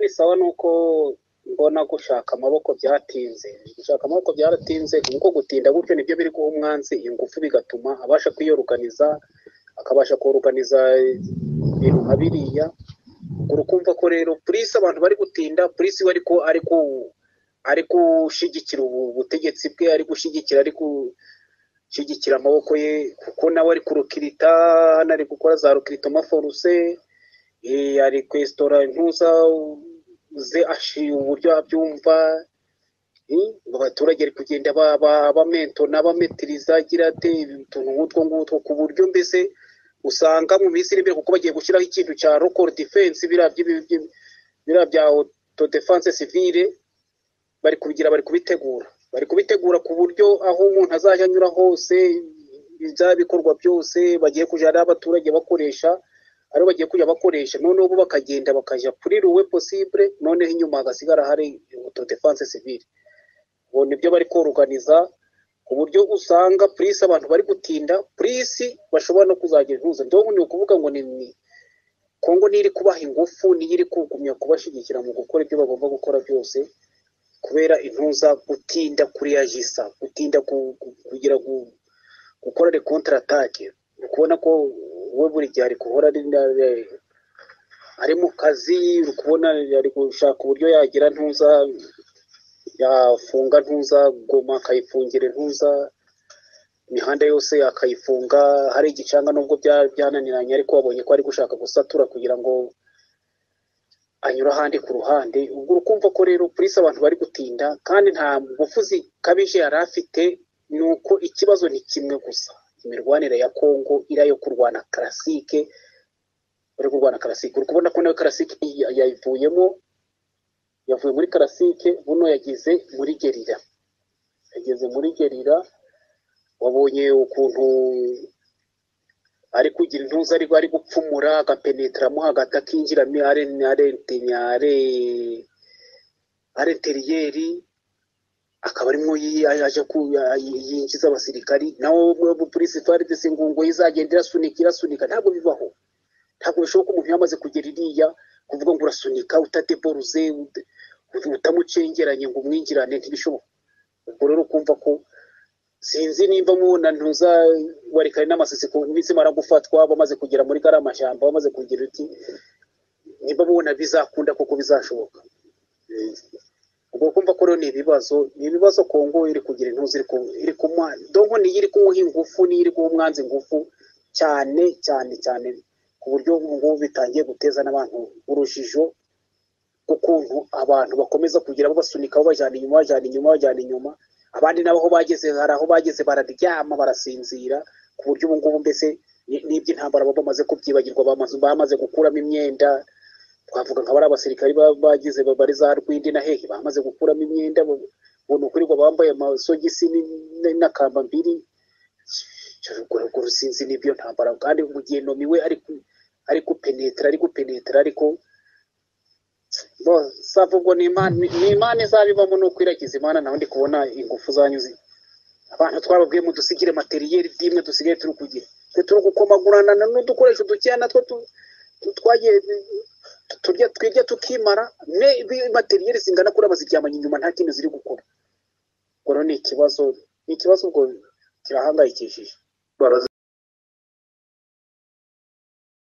bisawa nuko mbona gushaka amaboko byatinze gushaka amaboko byaratinze kuko gutinda gutyo nibyo biri guha umwanzi ingufu bigatuma abasha kwiyoruganiza akabasha kuruganiza ibintu nka biriya urukumva ko rero purisi abantu bari gutinda purisi we ariko ariko ari gushyigikira ubutegetsi bwe ari gushyigikira ari gushyigikira amaboko ye kuko nawe ari ku rukirita hano ari gukora za rukirito maforuse ari kwesitora intuza ze ashiye uburyo abyumva abaturage ari kugenda bamentora bametiriza agira ati utuntu nk'utwo ngutwo ku buryo mbese usanga mu minsi iri imbere kuko bagiye gushyiraho ikintu cya rokoro defense biriya bya oto defense civile bari kubigira bari kubitegura bari kubitegura ku buryo aho umuntu azajya anyura hose ibya bikorwa byose bagiye kujyana abaturage bakoresha aribo bagiye kujya bakoresha noneho ubu bakagenda bakajya kuri ruwe posibure noneho inyuma hagasigara hari oto defense civile ubu nibyo bari koruganiza ku buryo usanga purisi abantu bari gutinda purisi bashobora no kuzagira ihuza ndabona ni ukuvuga ngo ni kongo n'iri kubaha ingufu niyo iri kugumya kubashyigikira mu gukora ibyo bagomba gukora byose kubera intuza gutinda kuri yagisa gutinda kugira gukora rekontaratake ni ukubona ko we buri gihe ari guhora ari mu kazi uri kubona ari gushaka uburyo yagira ntuza yafunga ntuza goma akayifungira ntuza imihanda yose akayifunga hari igicanga nubwo byananiranye ariko wabonye ko ari gushaka gusatura kugira ngo anyura ahandi ku ruhande ubwo ukumva ko rero purisi abantu bari gutinda kandi nta ngufu zikabije yari afite ni uko ikibazo ni kimwe gusa imirwanire ya kongo iriya yo kurwana karasike bari kurwana karasike uri kubona ko nawe karasike yayivuyemo yavuye muri karasike buno yageze muri gerira yageze muri gerira wabonye ukuntu ari kugira intuza ariko ari gupfumura agapenetiramo hagati akinjiramo arenteriyeri akaba arimo yaje yinjiza abasirikari nawe polisi faridesi ingungo izagenda irasunika irasunika ntabwo bibaho ntabwo bishoboka umuntu yamaze kugera iriya kuvuga ngo urasunika utadeporuze utamucengeranye ngo umwinjirane ntibishoboka ubwo rero ukumva ko sinzi nimba mubona ntuza warikari n'amasisi ku minsi mara gufatwa bamaze kugera muri kariya mashyamba bamaze kugira uti nimba mubona bizakunda kuko bizashoboka ubwo kumva ko rero ni ibibazo ni ibibazo kongo iri kugira intuzi iri kumuha donko niyo iri kumuha ingufu niyo iri guha umwanzi ingufu cyane cyane cyane ku buryo ngubu bitangiye guteza n'abantu urujijo ukuntu abantu bakomeza kugira bo basunikaho bajyana inyuma bajyana inyuma bajyana inyuma abandi nabo aho bageze hari aho bageze bararyama barasinzira ku buryo ubu ngubu mbese n'iby'intambara baba bamaze kubyibagirwa bamaze gukuramo imyenda twavuga nka bariya basirikari bagize bari za rwindi na hehe bamaze gukuramo imyenda ubona ukurirwa bambaye amasogisi n'akamba mbiri urwo rusinzi n'ibyo ntambara kandi mu gihe nomi we ari gupenetera ari gupenetera ariko sava ubwo ni imana izabibamo ni ukwiragiza imana nawe ndi kubona ingufu zanyuze abantu twababwiye mu dusigire materiyeri by'imwe dusigaye turi kugira twe turi gukomagurana n'udukoresho dukeya natwo twagiye twirya tukimara materiyeri zingana kuri abaziryamanye inyuma nta kintu ziri gukora ubwo ni ikibazo ni ikibazo ubwo kirahangayikishije